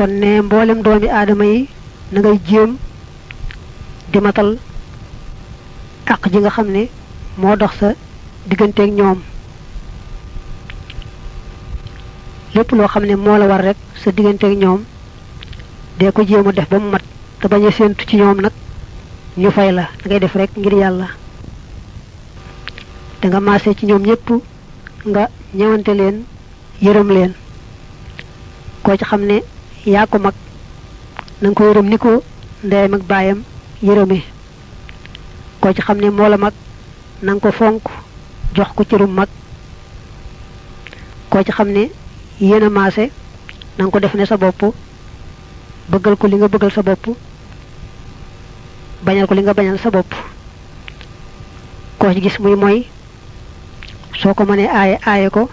kon ne mboolem doomi aadama yi na ngay jéem di matal àq ji nga xam ne moo dox sa digganteeg ñoom lépp loo xam ne moo la war rek sa digganteeg ñoom dee ko jéem a def ba mu mat te bañ a séentu ci ñoom nag ñu fay la da ngay def rek ngir yàlla da nga maase ci ñoom ñépp nga ñëwante leen yërëm leen koo ci xam ne yaa ko mag na nga ko yërëm ni ko ndeyam ak baayam yërëme koo ci xam ne moo la mag na nga ko fonk jox ko cërum mag koo ci xam ne yéen a maase na nga ko def ne sa bopp bëggal ko li nga bëggal sa bopp bañal ko li nga bañal sa bopp koo ci gis muy mooy soo ko mënee aaye aaye ko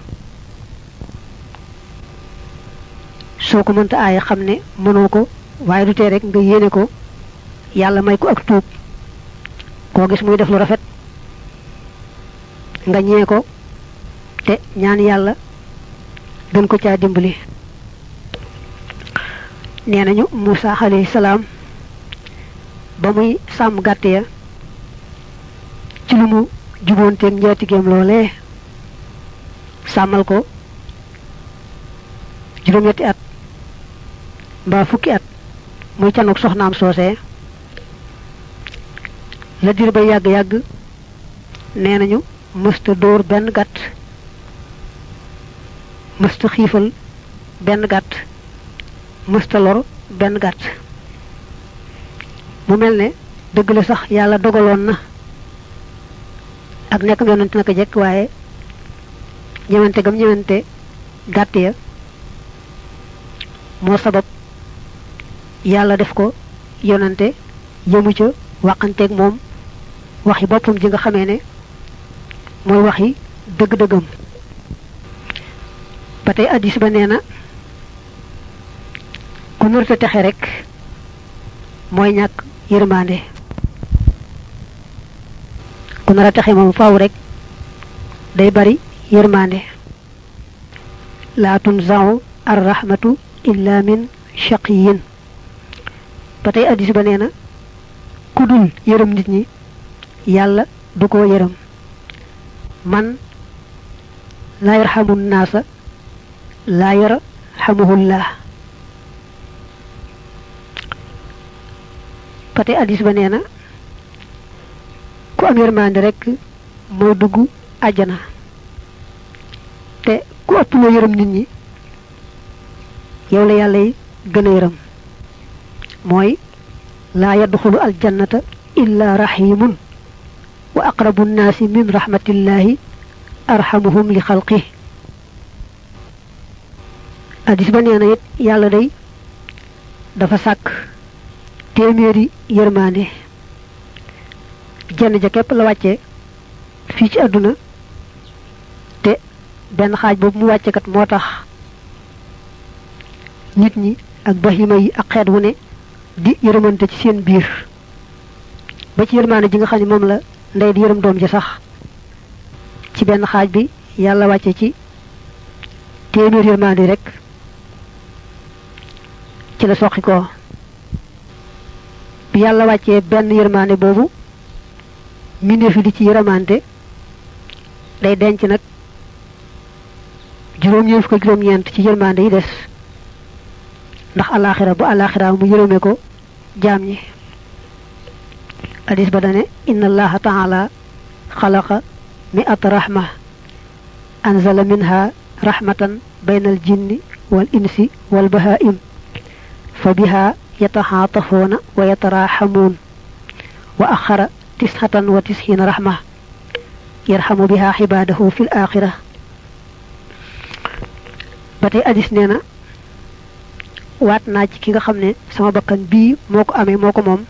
soo ko mënta aaye xam ne mënoo ko waaye du tee rek nga yéene ko yàlla may ko ak tuub koo gis muy def lu rafet nga ñee ko te ñaan yàlla gën ko caa dimbali nee nañu Muusa alayhi salaam ba muy sàmm gàtt ya ci lu mu juboonteeg njaatigéem loolee sàmmal ko juróom-ñetti at mbaa fukki at muy canoog soxnaam soosee la dir ba yàgg-yàgg nee nañu mësta dóor benn gàtt mësta xiifal benn gàtt mësta lor benn gàtt mu mel ne dëgg la sax yàlla dogaloon na ak nekk yonante naka jekk waaye ñëwante gam ñëwante gàtt ya moo sabab yàlla def ko yonante yëmu ca waxanteeg moom waxi boppam ji nga xamee ne mooy waxi dëgg-dëggam ba tey addis ba nee na ku nërta texe rek mooy ñàkk yërmande ku nar a texe moom faaw rek day bari yërmande laa tunzau ar rahmatu illa min shaqiyin ba tey addis ba nee na ku dul yërëm nit ñi yàlla du ko yërëm man laa yarxamu naasa laa yarxamuhullah ba tey addis ba nee na ku am yërmande rek moo dugg àjjana te ku ëpp loo yërëm nit ñi yow la yàlla yi gën a yërëm mooy laa yadxulu aljannata illa rahimun wa aqrabu nnaasi min rahmatillahi arhamuhum li xalqi addis ba nee na it yàlla day dafa sàkk téeméeri yërmande jenn ja képp la wàcce fii ci àdduna te benn xaaj boobu mu wàcce kat moo tax nit ñi ak bahima yi ak xeet wu ne di yërëmante ci seen biir ba ci yërmaane ji nga xam ne moom la ndey di yërëm doom ji sax ci benn xaaj bi yàlla wàcce ci téeméer yërmaande rek ci la soqi ko bi yàlla wàccee benn yërmaande boobu mbindeef yi di ci yërëmante day denc nag juróom-ñeent fukk ak juróom-ñeent ci yërmaande yi des ndax alaxira bu alaxira mu yërëme ko jaam ñi hadis ba dane inna allaha taala xalaqa mi'ata rahma anzala minha rahmatan bayna al jinni wal insi wal bahaim fa biha yataxaatafuuna wa yataraxamuun wa axara tisxatan wa tisxiina rahma yarxamu biha xibaadahu fi l axira ba tey hadis nee na waat naa ci ki nga xam ne sama bakkan bii moo ko amee moo ko moom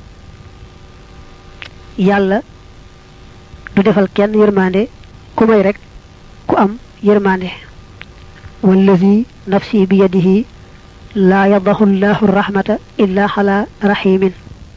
yàlla du defal kenn yërmande ku may rek ku am yërmande wallazi nafsi bi yadihi laa yadahu llahu rahmata illa xala rahimin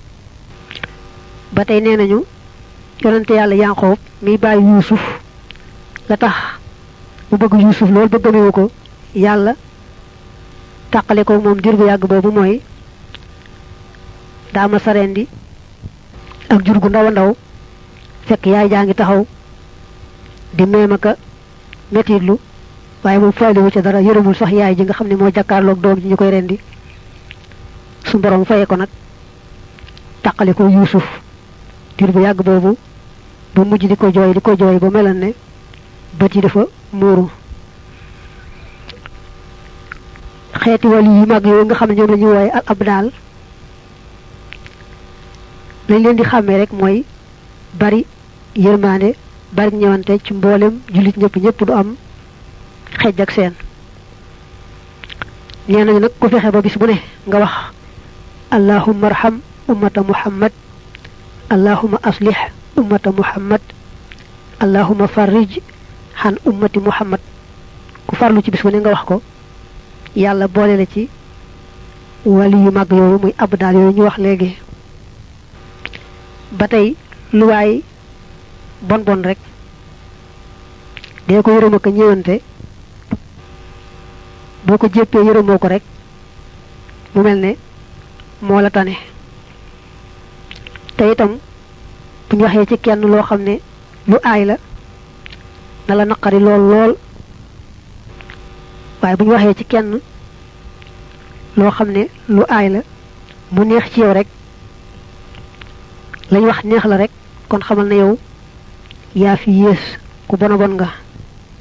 ba tey nee nañu yonente yàlla yanqoob mi bàyyi yuusuf la tax mu bëgg yuusuf loolu ba gëmewu ko yàlla tàqale ko moom diir bu yàgg boobu mooy daa ma sarendi ak jur gu ndaw a ndaw fekk yaay jaa ngi taxaw di meem aka metitlu waaye moom faaliwu ca dara yërëmul sax yaay ji nga xam ne moo jàkkaarloog doom ji ñu koy rendi su borom fayee ko nag tàqale ko yuusuf diir bu yàgg boobu ba mujj di ko jooy di ko jooy ba melan ne bët yi dafa muuru xeeti wali yu mag yooyu nga xam ne ñoom la ñuy wooye al abdaal lañ leen di xàmmee rek mooy bari yërmaande bari ñëwante ci mboolem jullit ñëpp ñëpp du am xej ak seen nee nañu nag ku fexe ba bis bu ne nga wax allahumma arham ummata muhammad allahumma aslih ummata muhammad allahumma farrij xan ummati muhammad ku farlu ci bis bu ne nga wax ko yàlla boole la ci wali yu mag yooyu muy abdaal yooyu ñu wax léegi ba tey lu waay bon bon rek dee ko yërëm ak ñëwante boo ko jéppee yërëmoo ko rek mu mel ne moo la tane te itam bu ñu waxee ci kenn loo xam ne lu aay la na la naqari lool lool waaye bu ñu waxee ci kenn loo xam ne lu aay la mu neex ci yow rek lañ wax neex la rek kon xamal na yow yaa fi yées ku bona bon nga